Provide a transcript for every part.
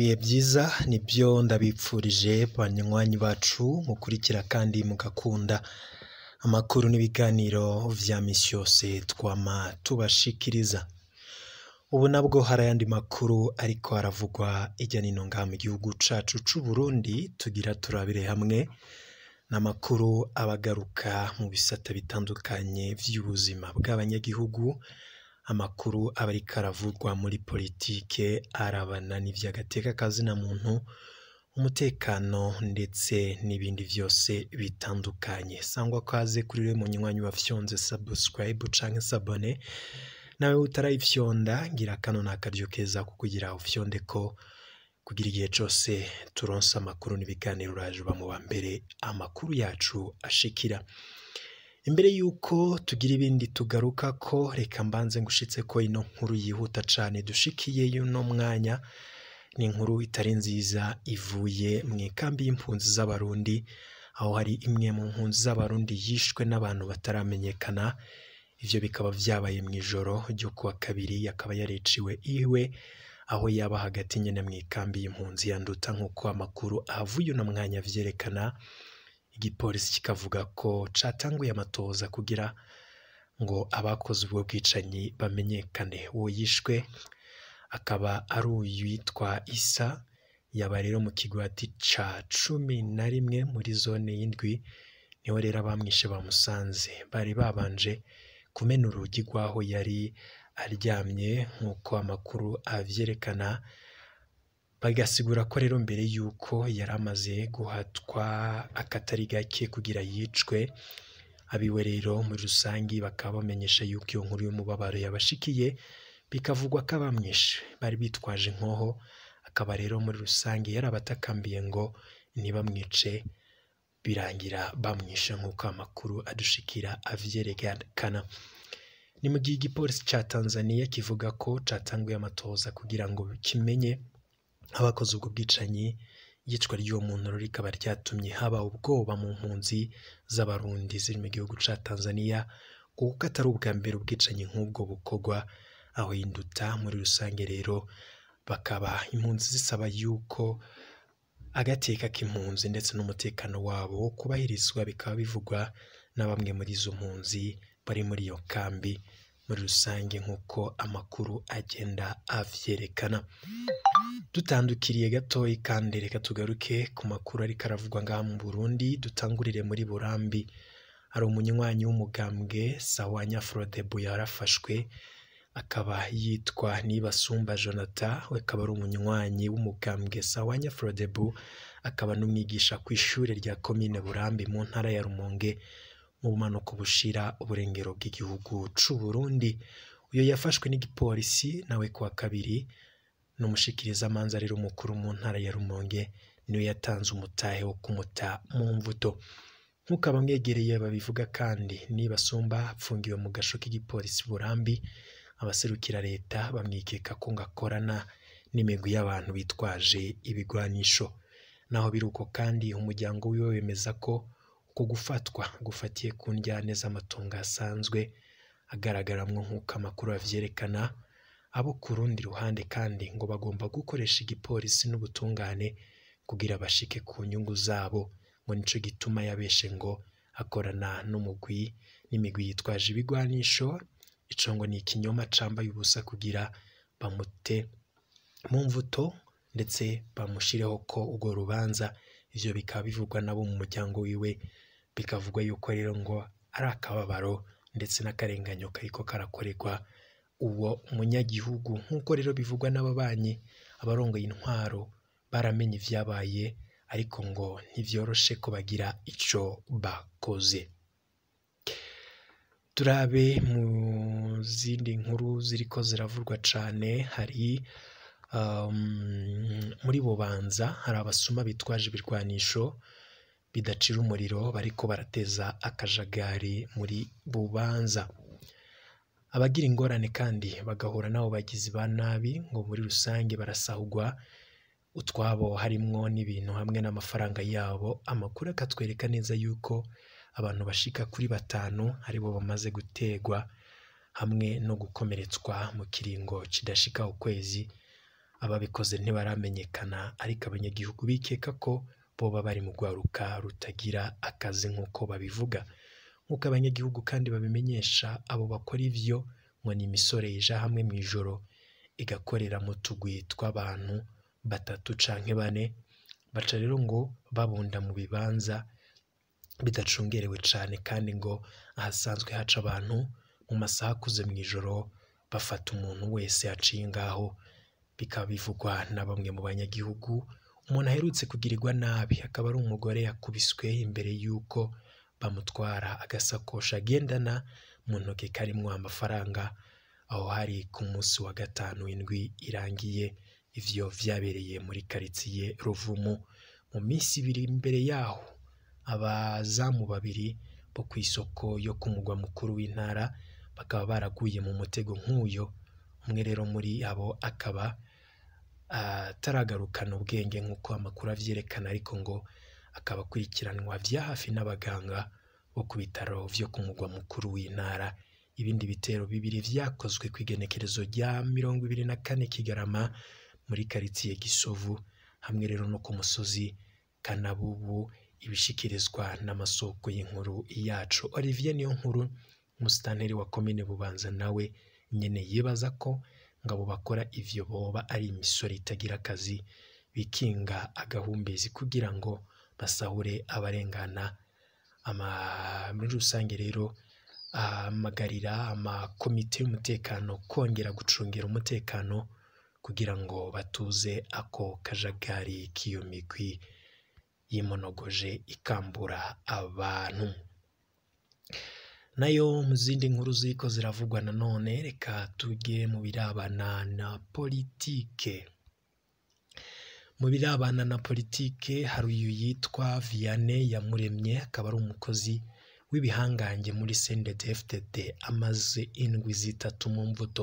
ibihe byiza nibyo ndabipfurije banywanyi bacu mukurikira kandi mugakunda amakuru n'ibiganiro vya misi yose twama tubashikiriza ubu nabwo hari ayandi makuru ariko haravugwa hirya no hino ngaha mu gihugu cacu c'u Burundi tugira turabire hamwe n'amakuru abagaruka mu bisata bitandukanye vy'ubuzima bw'abanyagihugu amakuru aba ariko aravugwa muri politike arabana n'ivy'agateka kazina muntu umutekano ndetse n'ibindi vyose bitandukanye sangwa kaze kuri we munywanyi wafyonze subscribe canke sabone nawe utarayifyonda ngira kano ni akaryo keza ko kugira ufyonde ko kugira igihe cose turonse amakuru n'ibiganiro uraje uba mu wa mbere amakuru yacu ashikira imbere yuko tugira ibindi tugaruka ko reka mbanze ngushitse ko ino nkuru yihuta cane dushikiye y'uno mwanya ni inkuru itari nziza ivuye mu ikambi y'impunzi z'abarundi aho hari imwe mu mpunzi z'abarundi yishwe n'abantu bataramenyekana ivyo bikaba vyabaye mu ijoro ryo kuwa kabiri akaba yariciwe iwe aho yaba hagati nyene mu ikambi y'impunzi yanduta nk'uko amakuru ahavuye uno mwanya vyerekana igipolisi kikavuga ko catanguye amatoza kugira ngo abakoze ubwo bwicanyi bamenyekane uwo yishwe akaba ari uwitwa isa yaba rero mu kigwati ca cumi na rimwe muri zone y'indwi niho rero abamwishe bamusanze bari babanje kumena urugi rw'aho yari aryamye nk'uko amakuru avyerekana bagasigura ko rero mbere y'uko yari amaze guhatwa akatari gake kugira yicwe abiwe rero muri rusangi bakaba bamenyesha yuko iyo nkuru y'umubabaro yabashikiye bikavugwa ko abamwishe bari bitwaje inkoho akaba rero muri rusange yari abatakambiye ngo ntibamwice birangira bamwishe nk'uko amakuru adushikira avyerekana ni mu gihe igipolisi ca Tanzania kivuga ko catanguye amatoza kugira ngo kimenye abakoze ubwo bwicanyi iyicwa ry'uwo muntu rikaba ryatumye haba ubwoba mu mpunzi z'abarundi ziri mu gihugu ca Tanzania kuko atari ubwa mbere ubwicanyi nk'ubwo bukorwa aho induta muri rusange rero bakaba impunzi zisaba yuko agateka k'impunzi ndetse n'umutekano wabo kubahirizwa bikaba bivugwa na bamwe muri izo mpunzi bari muri iyo kambi muri rusange nk'uko amakuru agenda avyerekana dutandukiriye gatoyi kandi reka tugaruke ku makuru ariko aravugwa ngaha mu Burundi dutangurire muri Burambi hari umunywanyi w'umugambwe Sawanya Frodebu yarafashwe akaba yitwa Nibasumba Jonathan we akaba ari umunywanyi w'umugambwe Sawanya Frodebu akaba n'umwigisha ku ishure rya komine Burambi mu ntara ya Rumonge mu bumanuko bushira uburengero bw'igihugu c'u Burundi uyo yafashwe n'igipolisi nawe kuwa kabiri n'umushikirizamanza rero umukuru mu ntara ya Rumonge niwe yatanze umutahe wo kumuta mu mvuto nk'uko abamwegereye babivuga kandi nibasumba apfungiwe mu gasho k'igipolisi Burambi abaserukira leta bamwikeka ko ngo akorana n'imigwi y'abantu bitwaje ibigwanisho naho biruko kandi umuryango wiwe wemeza ko uko gufatwa gufatiye ku njyane z'amatongo asanzwe agaragaramwo nk'uko amakuru avyerekana abo ku rundi ruhande kandi ngo bagomba gukoresha igipolisi n'ubutungane kugira bashike ku nyungu zabo ngo nico gituma yabeshe ngo akorana n'umugwi n'imigwi yitwaje ibigwanisho ico ngo ni ikinyoma cambaye ubusa kugira bamute mu mvuto ndetse bamushireho ko urwo rubanza ivyo bikaba bivugwa nabo mu muryango wiwe bikavugwa yuko rero ngo ari akababaro ndetse n'akarenganyo kariko karakorerwa uwo munyagihugu nk'uko rero bivugwa n'ababanyi abarongoye intwaro baramenye ivyabaye ariko ngo ntivyoroshe ko bagira ico bakoze turabe mu zindi nkuru ziriko ziravurwa cane hari um, muri bubanza hari abasuma bitwaje ibirwanisho bidacira umuriro bariko barateza akajagari muri bubanza abagira ingorane kandi bagahura n'abo bagizi ba nabi ngo muri rusange barasahugwa utwabo harimwo n'ibintu hamwe n'amafaranga yabo amakuru akatwereka neza yuko abantu bashika kuri batanu aribo bamaze gutegwa hamwe no gukomeretswa mu kiringo kidashika ukwezi ababikoze ntibaramenyekana ariko abanyagihugu bikeka ko boba bari mu rwaruka rutagira akazi nk'uko babivuga nk'uko abanyagihugu kandi babimenyesha abo bakora ivyo ngo ni imisore ija hamwe mu ijoro igakorera mu tugwi tw'abantu batatu canke bane baca rero ngo babunda mu bibanza bidacungerewe cane kandi ngo ahasanzwe haca abantu mu masaha akuze mu ijoro bafata umuntu wese aciye ngaho bikaba bivugwa na bamwe mu banyagihugu umuntu aherutse kugirirwa nabi akaba ari umugore yakubiswe imbere y'uko bamutwara agasakoshi agendana mu ntoki karimwo amafaranga aho hari ku munsi wa gatanu indwi irangiye ivyo vyabereye muri karitsiye ruvumu mu minsi ibiri imbere yaho abazamu babiri bo ku isoko yo ku mugwa mukuru w'intara bakaba baraguye mu mutego nk'uyo umwe rero muri abo akaba ataragarukana ubwenge nk'uko amakuru avyerekana ariko ngo akaba akurikiranwa vya hafi n'abaganga bo ku bitaro vyo ku mugwa mukuru w'intara ibindi bitero bibiri vyakozwe ku igenekerezo rya mirongo ibiri na kane kigarama muri karitsiye gisovu hamwe rero no ku musozi kanabubu ibishikirizwa n'amasoko y'inkuru yacu olivier niyo nkuru umusitanteri wa komine bubanza nawe nyene yibaza ko ngabo bakora ivyo boba ari imisore itagira akazi bikinga agahumbezi kugira ngo basahure abarengana ama muri rusange rero ahamagarira amakomite y'umutekano kongera gucungira umutekano kugira ngo batuze ako kajagari k'iyo migwi yimonogoje ikambura abantu nayo mu zindi nkuru ziriko ziravugwa nanone reka tujye mu birabana na politike mu birabana na politike hari uyu yitwa Vianney Yamuremye akaba ari umukozi w'ibihangange muri CNDD-FDD amaze indwi zitatu mu mvuto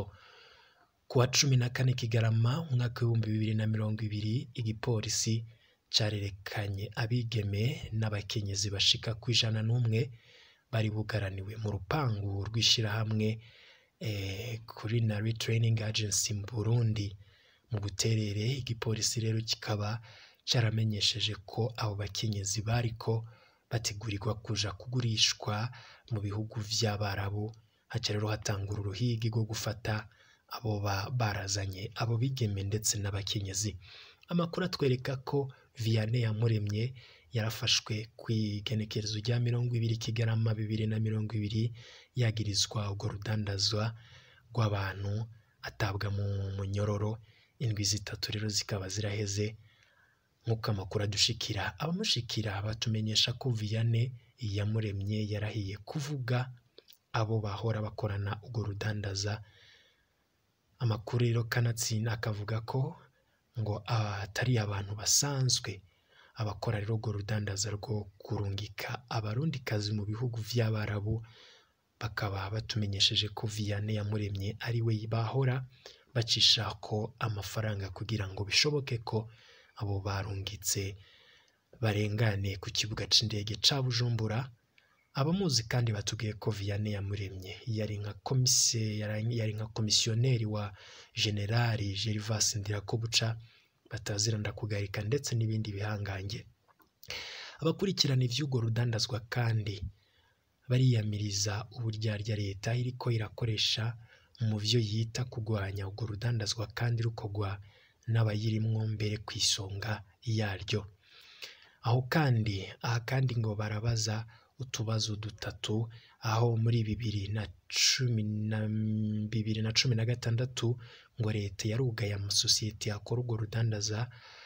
ku wa cumi na kane Kigarama umwaka w'ibihumbi bibiri na mirongo ibiri igipolisi carerekanye abigeme n'abakenyezi bashika ku ijana n'umwe bari bugaraniwe mu rupangu rw'ishirahamwe eh, Culinary Training Agency mu Burundi mu buterere igipolisi rero kikaba caramenyesheje ko abo bakenyezi bariko bategurirwa kuja kugurishwa mu bihugu vy'abarabu haca rero hatangura uruhigi rwo gufata abo ba- barazanye abo bigeme ndetse n'abakenyezi amakuru atwereka ko Vianney Yamuremye yarafashwe ku igenekerezo rya mirongo ibiri Kigarama bibiri na mirongo ibiri yagirizwa urwo rudandazwa rw'abantu atabwa mu munyororo indwi zitatu rero zikaba ziraheze nk'uko amakuru adushikira abamushikira batumenyesha ko Vianney Yamuremye yarahiye kuvuga abo bahora bakorana urwo rudandaza amakuru rero kanatsinda akavuga ko ngo atari abantu basanzwe abakora rero urwo rudandaza rwo kurungika abarundikazi mu bihugu vy'abarabu bakaba batumenyesheje ko Vianney Yamuremye ari we bahora bacisha ko amafaranga kugira ngo bishoboke ko abo barungitse barengane ku kibuga c'indege ca Bujumbura abamuzi kandi batubwiye ko Vianney Yamuremye yari nka komise yari yari nka komisiyoneri wa generali Gervas Ndirakobuca bataziranda kugarika ndetse n'ibindi bihangange abakurikirana ivy'urwo rudandazwa kandi bariyamiriza uburyarya leta iriko irakoresha mu vyo yita kurwanya urwo rudandazwa kandi rukorwa n'abayirimwo mbere ku isonga yaryo aho kandi aha kandi ngo barabaza utubazo dutatu aho muri bibiri na cumi na bibiri na cumi na gatandatu ngo leta yarugaye amasosiyete akora urwo rudandaza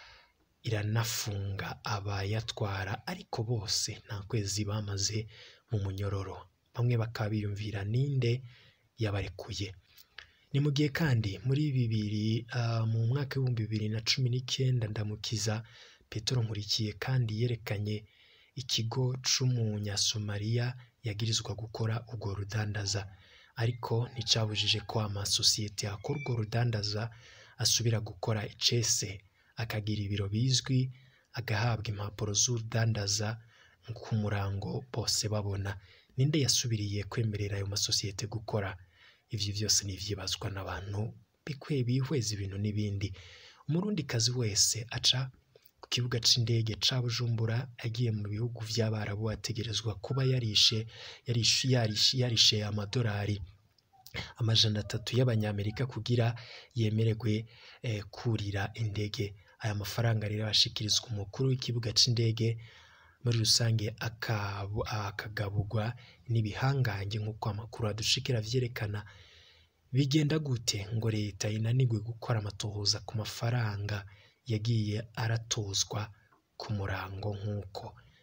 iranafunga abayatwara ariko bose nta kwezi bamaze mu munyororo bamwe bakaba biyumvira ninde yabarekuye ni mu gihe kandi muri bibiri ah, mu mwaka w'ibihumbi bibiri na cumi n'icyenda ndamukiza petero nkurikiye kandi yerekanye ikigo c'umunyasomaliya yagirizwa gukora urwo rudandaza ariko nticabujije ko amasosiyete akora urwo rudandaza asubira gukora icese akagira ibiro bizwi agahabwa impapuro z'urudandaza ku murango bose babona ninde yasubiriye kwemerera ayo masosiyete gukora ivyo vyose ni ivyibazwa n'abantu bikwiye bihweza ibintu n'ibindi umurundikazi wese aca ku kibuga c'indege ca Bujumbura agiye mu bihugu vy'Abarabu ategerezwa kuba yarishe yarishe yarishe, yarishe amadolari amajana atatu y'abanyamerika kugira yemererwe eh, kurira indege aya mafaranga rero ashikirizwa umukuru w'ikibuga c'indege muri rusange akabu- akagaburwa n'ibihangange nk'uko amakuru adushikira vyerekana bigenda gute ngo leta inanirwe gukora amatohoza ku mafaranga yagiye aratozwa ku murango nk'uko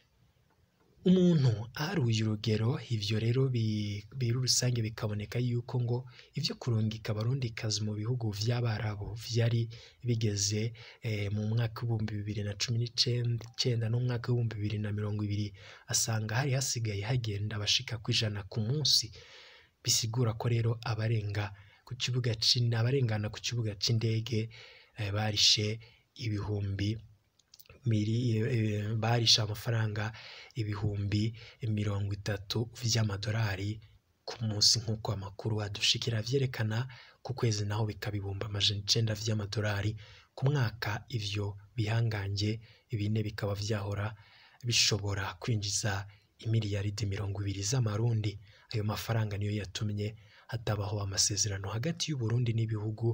umuntu aharuye urugero ivyo rero bi- biri rusange bikaboneka yuko ngo ivyo kurungika abarundikazi mu bihugu vy'abarabu vyari bigeze eh, mu mwaka w'ibihumbi bibiri na cumi n'icenda n'umwaka w'ibihumbi bibiri na mirongo ibiri asanga hari hasigaye hagenda abashika kw'ijana ku munsi bisigura ko rero abarenga ku kibuga c'in- abarengana ku kibuga c'indege eh, barishe ibihumbi miri, eh, barishe amafaranga ibihumbi mirongo itatu vy'amadolari ku munsi nk'uko amakuru adushikira vyerekana ku kwezi naho bikaba ibihumbi amajana icenda vy'amadolari ku mwaka ivyo bihangange bine bikaba vyahora bishobora kwinjiza imiliyaridi mirongo ibiri z'amarundi ayo mafaranga niyo yatumye hatabaho amasezerano hagati y'Uburundi n'ibihugu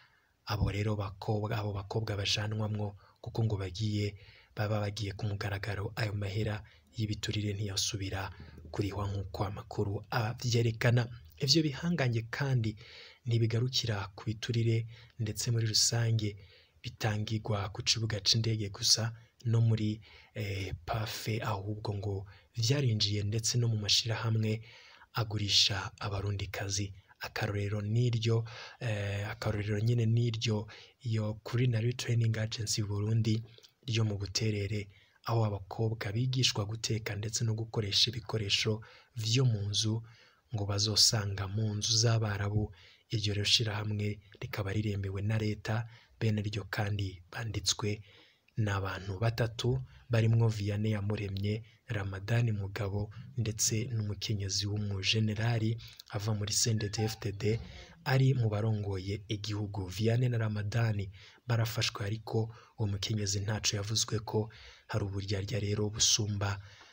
abo rero bakobwa abo bakobwa bajanwamwo kuko ngo bagiye baba bagiye ku mugaragaro ayo mahera y'ibiturire ntiyasubira kurihwa nk'uko amakuru avyerekana ivyo bihangange kandi ntibigarukira ku biturire ndetse muri rusange bitangirwa ku kibuga c'indege gusa no muri eh, pafe ahubwo ngo vyarinjiye ndetse no mu mashirahamwe agurisha abarundikazi akarorero n'iryo eh, akarorero nyine n'iryo iyo Culinary Training Agency Burundi ryo mu Buterere aho abakobwa bigishwa guteka ndetse no gukoresha ibikoresho vyo mu nzu ngo bazosanga mu nzu z'abarabu iryo rero shirahamwe rikaba riremewe na leta bene ryo kandi banditswe n'abantu batatu barimwo Vianney Yamuremye Ramadani Mugabo ndetse n'umukenyezi w'umujenerali ava muri CNDD-FDD ari mu barongoye igihugu Vianney na Ramadani barafashwe ariko uwo mukenyezi ntaco yavuzwe ko hari uburyarya rero busumba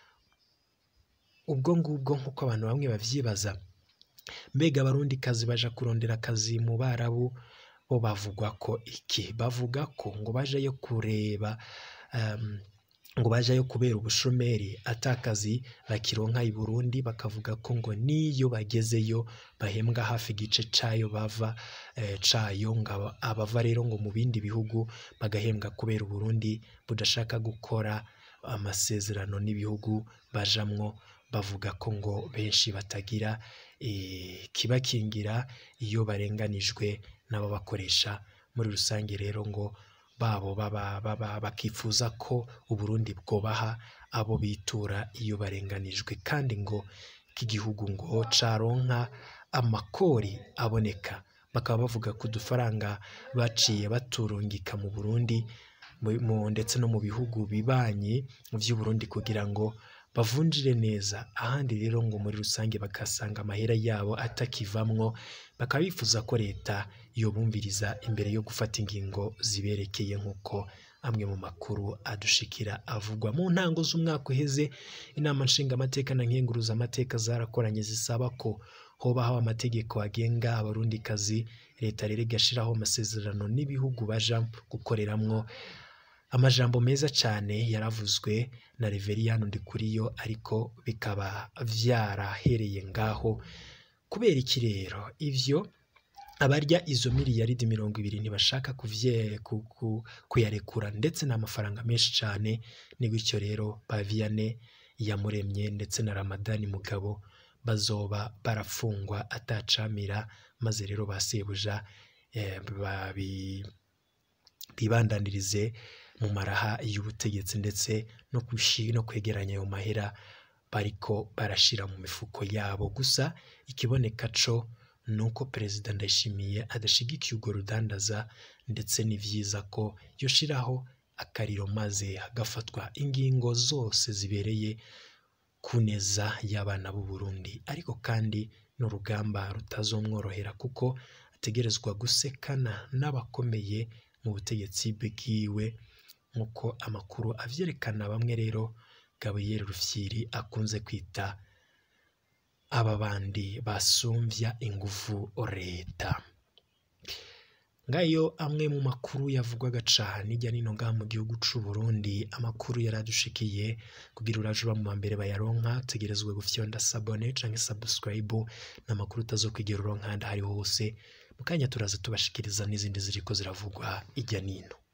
ubwo ngubwo nk'uko abantu bamwe bavyibaza mbega abarundikazi baja kurondera akazi mu barabu bo bavugwa ko iki bavuga ko ngo bajayo kureba um, ngo bajayo kubera ubushomeri atakazi bakironka i Burundi bakavuga ko ngo niyo bagezeyo bahembwa hafi igice cayo bava eh, cayo ngo aba- abava rero ngo mu bindi bihugu bagahembwa kubera Uburundi budashaka gukora amasezerano n'ibihugu bajamwo bavuga ko ngo benshi batagira eh, kibakingira iyo barenganijwe n'ababakoresha muri rusange rero ngo babo baba baba bakifuza ko Uburundi bwobaha abo bitura iyo barenganijwe kandi ngo k'igihugu ngo caronka amakori aboneka bakaba bavuga ko udufaranga baciye baturungika mu Burundi mu- mu- ndetse no mu bihugu bibanyi vy'u Burundi kugira ngo bavunjire neza ahandi rero ngo muri rusange bagasanga amahera yabo atakivamwo bakaba bifuza ko leta yobumviriza imbere yo gufata ingingo ziberekeye nk'uko amwe mu makuru adushikira avugwa mu ntango z'umwaka uheze inama nshingamateka na nkenguruzamateka zarakoranye zisaba ko hobaho amategeko agenga abarundikazi leta rero igashiraho amasezerano n'ibihugu baja gukoreramwo amajambo meza cyane yaravuzwe na Reveriyani Ndikuriyo ariko bikaba vyarahereye ngaho kubera iki rero ivyo abarya izo miliyaridi mirongo ibiri ntibashaka kuvye ku- ku- kuyarekura ndetse n'amafaranga menshi cyane ni gutyo rero ba Vianney Yamuremye ndetse na Ramadani Mugabo bazoba barafungwa atacamira maze rero ba sebuja eh, babi bibandanirize mu maraha y'ubutegetsi ndetse no kushi no kwegeranya ayo mahera bariko barashira mu mifuko yabo gusa ikiboneka co ni uko perezida ndayishimiye adashigikiye urwo rudandaza ndetse ni vyiza ko yoshiraho akariro maze hagafatwa ingingo zose zibereye ku neza y'abana b'u Burundi ariko kandi n'urugamba rutazomworohera kuko ategerezwa gusekana n'abakomeye mu butegetsi bwiwe nk'uko amakuru avyerekana bamwe rero Gabriel Rufyiri akunze kwita aba bandi basumvya inguvu leta ngayo amwe mu makuru yavugwaga cane hirya no hino ngaha mu gihugu c'u Burundi amakuru yaradushikiye kugira uraje uba mu ba mbere bayaronka tegerezwa gufyonda sabone canke subscribe n'amakuru utazokwigera uronka ahandi ahariho hose mu kanya turaza tubashikiriza n'izindi ziriko ziravugwa hirya nino